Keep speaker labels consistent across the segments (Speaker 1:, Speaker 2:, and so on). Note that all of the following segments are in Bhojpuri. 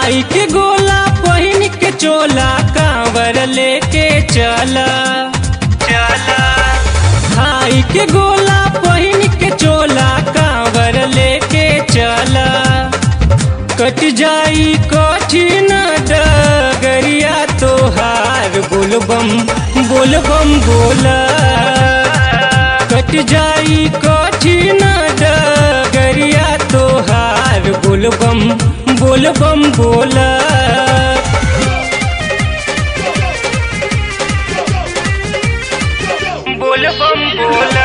Speaker 1: खाई के गोला पहिन के चोला कांवर लेके चला चला खाई के गोला पहिन के चोला कांवर लेके चला कट जाई कठिन डगरिया तोहार बोलबम बोलबम बोला कट जाई कठिन डगरिया तोहार बोलबम बोलबम बोला बोलबम बोला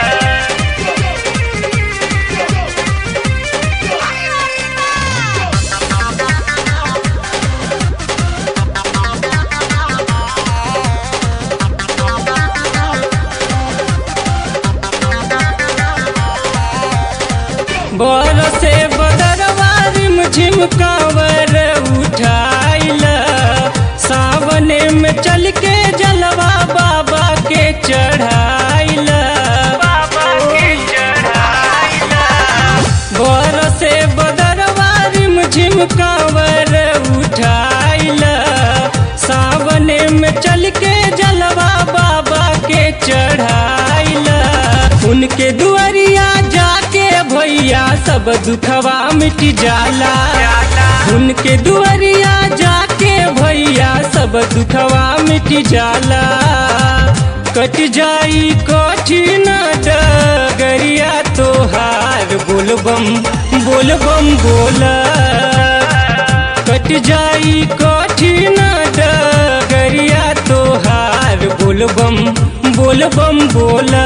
Speaker 1: बरसे बदरवा रिम झिमकावर उठाइल सावने में चल के जलवा बाबा के चढ़ाइल बाबा के चढ़ाइल बरसे बदरवा रिम झिमकावर उठाइल सावने में चल के जलवा बाबा के चढ़ाइल उनके दुआरिया जाके भैया सब दुखवा मिट जाला उनके दुआरिया जाके भैया सब दुखवा मिट जाला कट जाई कठिन डगरिया तोहार बोलबम बोलबम बोला कट जाई कठिन डगरिया तोहार बोलबम बोलबम बोला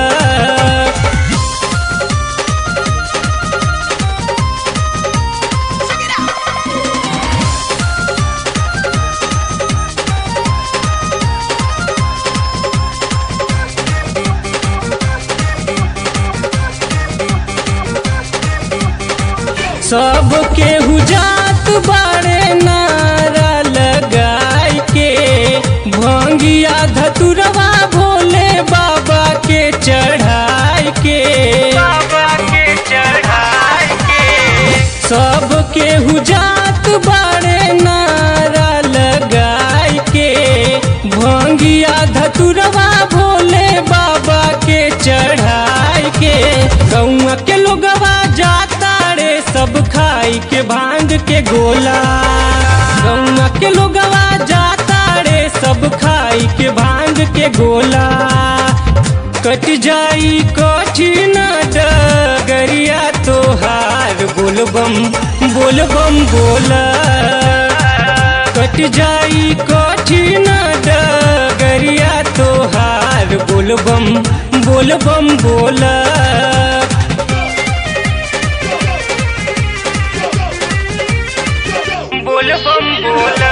Speaker 1: सब केहू जात बाड़े नारा लगाई के भंगिया धतुरवा भोले बाबा के चढ़ाई के बाबा के चढ़ाई के सब केहू जात बाड़े नारा लगाई के भंगिया धतुरवा भोले बाबा के चढ़ाई के गौआ के लोगवा जाता रे सब खाई के भांग के गोला गौआ के लोगवा जाता रे सब खाई के भांग के गोला कट जाई कठिन डगरिया तोहार बोलबम बोलबम बोला कट जाई कठिन डगरिया तोहार बोलबम बोलबम बोला बोलबम बोला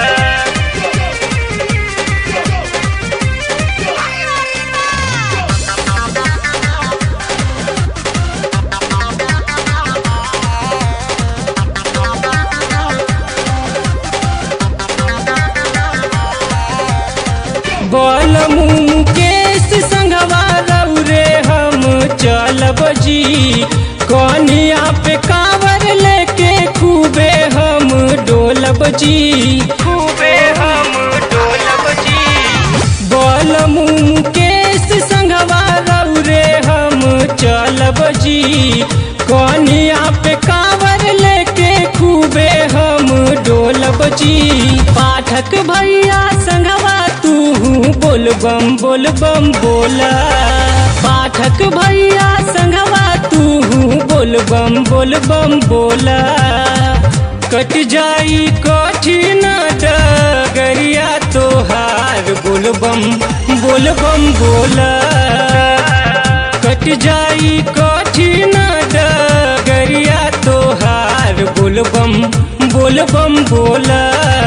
Speaker 1: बोल मुकेश संगवा रे हम चलब जी कनिया पे कावर लेके खूबे हम डोलब जी खूबे हम डोलब जी बोल मुकेश संगवा रे हम चलब जी कनिया पे कावर लेके खूबे हम डोलब जी पाठक भैया संगवा तू बोलबम बोलबम बोला पाठक भैया संगवा तू बोलबम बोलबम बोला कट जाई कठिन डगरिया तोहार बोलबम बोलबम बोला कट जाई कठिन डगरिया तोहार बोलबम बोलबम बोला